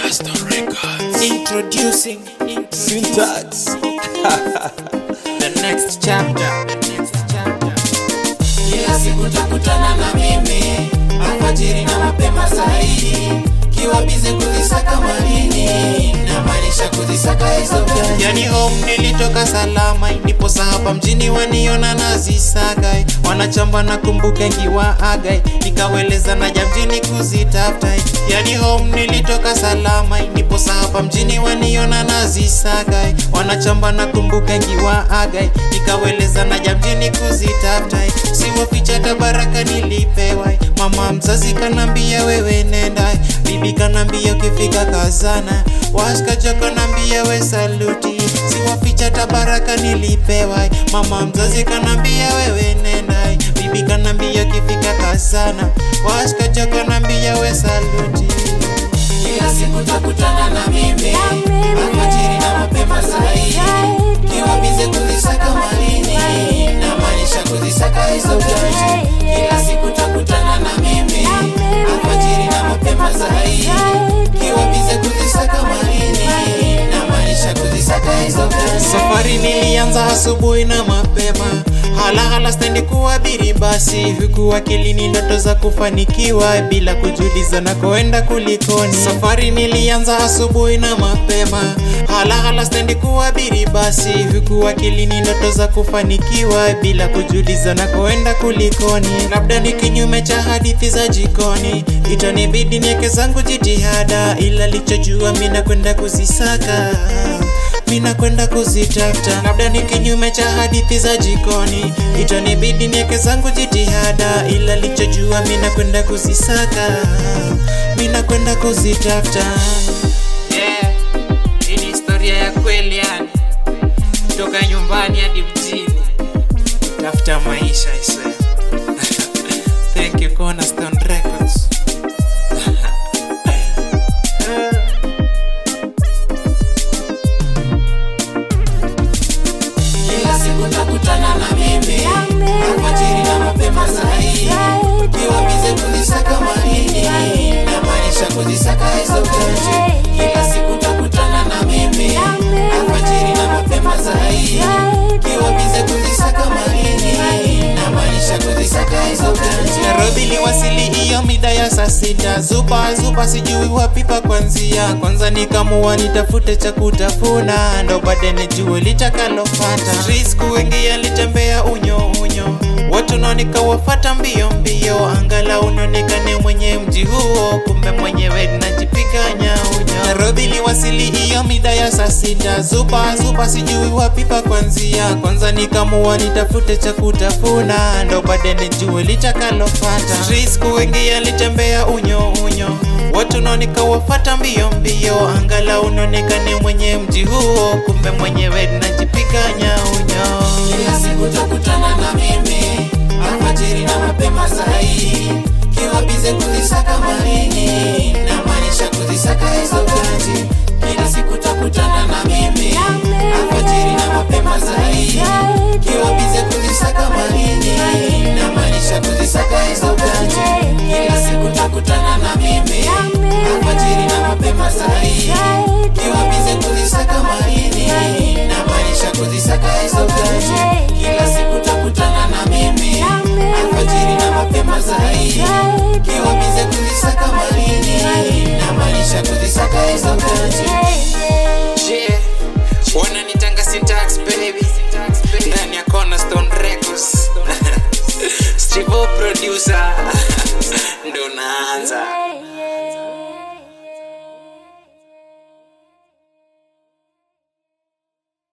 Cornerstone Records. Introducing Syntax. the next chapter. The next chapter. kila siku takutana na mimi alfajiri na mapema zaidi kiwa bize kuzisaka manini namaanisha kuzisaka hizo gani Yani home nilitoka salama, ndiposa hapa mjini waniona nazisagai, wanachamba na kumbuka nkiwa agai, nikaweleza naja mjini kuzitafuta. Yani home nilitoka salama, ndiposa hapa mjini waniona nazisagai, wanachamba na kumbuka nkiwa agai, nikaweleza naja mjini kuzitafuta. Siwaficha tabaraka nilipewa, mama mzazi kanambia wewe nenda, bibi kanambia ukifika kazana, washkaja kanambia we saluti, siwaficha tabaraka nilipewa, mama mzazi kanambia wewe nenda, bibi kanambia ukifika kazana, washkaja kanambia we saluti. kila siku takutana na mimi alfajiri na mapema zaidi kiwa bize kuzisaka manini namaanisha kuzisaka hizo gani kila siku takutana na mimi alfajiri na mapema zaidi kiwa bize kuzisaka manini namaanisha kuzisaka hizo gani Safari nilianza asubuhi na mapema, halahala stendi kuabiri basi, huku akilini ndoto za kufanikiwa bila kujuliza na koenda kulikoni. Safari nilianza asubuhi na mapema, halahala stendi kuabiri basi, huku akilini ndoto za kufanikiwa bila kujuliza na koenda kulikoni. Labda ni kinyume cha hadithi za jikoni, itanibidi nieke zangu jitihada, ila lichojua mina kwenda kuzisaka mina kwenda kuzitafuta, labda ni kinyume cha hadithi za jikoni, itanibidi nieke zangu jitihada, ila lichojua mina kwenda kuzisaka, mina kwenda kuzitafuta. Yeah, hii ni historia ya kweli yani, kutoka nyumbani hadi mjini, tafuta maisha iswe. Thank you Cornerstone Records. kila siku takutana na mimi alfajiri na mapema zaidi kiwa bize kuzisaka manini namaanisha kuzisaka hizo gani kila siku takutana na mimi alfajiri na mapema zaidi kiwa bize kuzisaka manini namaanisha kuzisaka hizo gani Nairobi liwasili hiyo mida ya saa sita, zupa zupa, sijui wapi pa kwanzia. Kwanza nikamua nitafute cha kutafuna, ndo baadaye nijue litakalofata. Streets kuingia litembea unyo unyo, watu nao nikawafata mbio mbio, angalau nionekane mwenye mji huo, kumbe mwenyewe najipiga nyaunyo. Nairobi liwasili hiyo mida ya saa sita, zupa zupa, sijui wapi pa kwanzia. Kwanza nikamua nitafute cha kutafuna, ndo baadaye nijue litakalofata. Streets kuingia litembea unyo unyo, watu nao nikawafata mbio mbio, angalau nionekane mwenye mji huo, kumbe mwenyewe najipiga nyaunyo. kila siku takutana na mimi alfajiri na mapema zaidi kiwa bize kuzisaka manini namaanisha kuzisaka hizo gaji kila siku takutana na mimi alfajiri na mapema zaidi kiwa bize kuzisaka manini namaanisha kuzisaka hizo gaji kila siku takutana na mimi alfajiri na mapema zaidi kiwa bize kuzisaka manini namaanisha kuzisaka hizo gaji kila siku takutana na mimi alfajiri na mapema zaidi kiwa bize kuzisaka manini namaanisha kuzisaka hizo gaji Yeah, wananitanga Syntax baby ndani ya Cornerstone Records Strivo producer ndo naanza